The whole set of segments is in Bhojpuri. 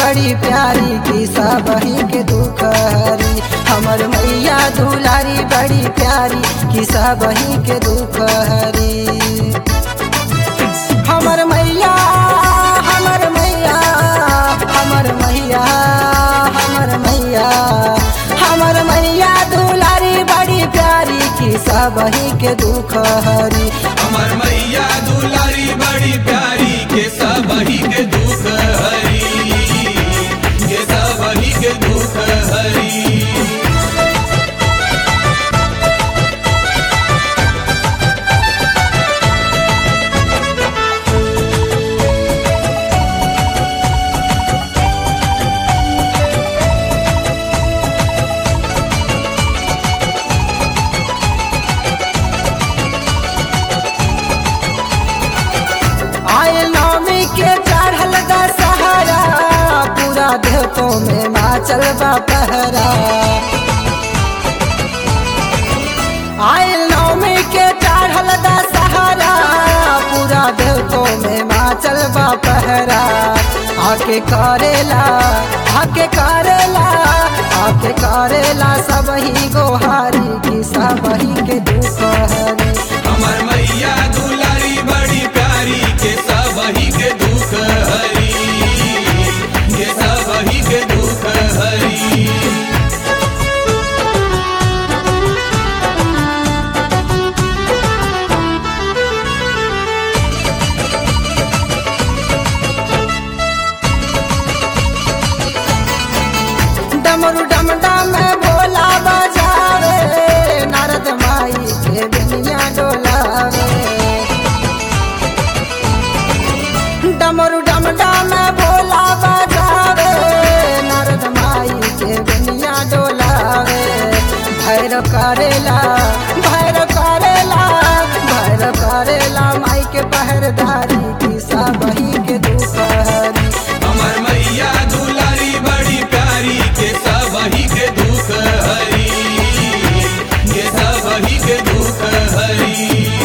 बड़ी प्यारी की सबही के दुख हरी हमर मैया दुलारी बड़ी प्यारी की सबही के दुख हरी हमर मैया हमर मैया हमर मैया हमर मैया हमर मैया दुलारी बड़ी प्यारी की सबही के दुख हरी हमर मैया दुलारी बड़ी प्यारी के सबही के दुख हरी के सबही के दुख हरी आयल नवमी के चढ़ल दशहरा पूरा देवतो में माचल बा पहरा आयल नवमी के चढ़ल दशहरा पूरा देवतो में माचल बा पहरा आके करेला आके करेला आके करेला सबही गोहारी की सबही के दुख हरी हमर मैया दुलारी बड़ी प्यारी के सबही के दुख हरी के सबही के दुख हरी डमरू डमडा में भोला बजावे नारद माई के दुनिया डोलावे डमरू डमडा में भोला बजावे नारद माई के दुनिया डोलावे भैर करेला भैर करेला भैर करेला माई के पहरदारी की सबही के दुख हरी हमर मैया दुलारी बड़ी प्यारी के सबही के दुख हरी के सबही के दुख हरी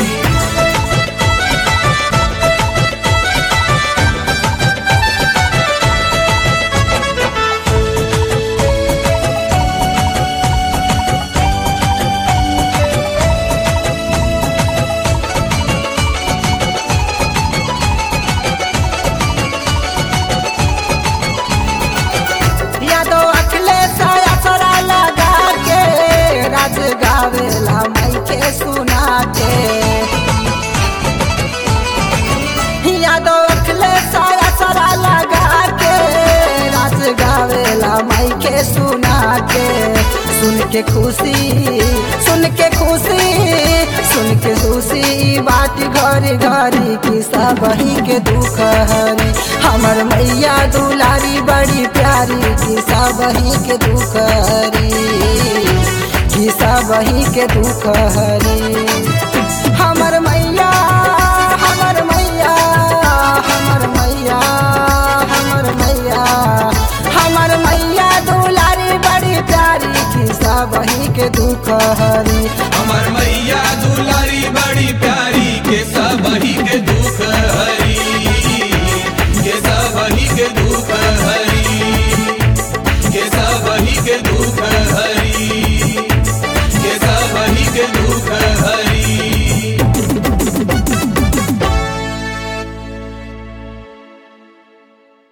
यादो अखिलेश असरा लगा के राज गावेला माई के सुना के यादो अखिलेश असरा लगा के राज गावेला माई के सुना के सुन के खुशी सुन के खुशी सुन के खुशी बात घर घरी की सबही के दुख हरी हमर मैया दुलारी बड़ी प्यारी की सबही के दुख हरी की सबही के दुख हरी हमर मैया हमर मैया हमर मैया हमर मैया हमर मैया दुलारी बड़ी प्यारी की सबही के दुख हरी हमर मैया दुलारी बड़ी प्यारी के सबही के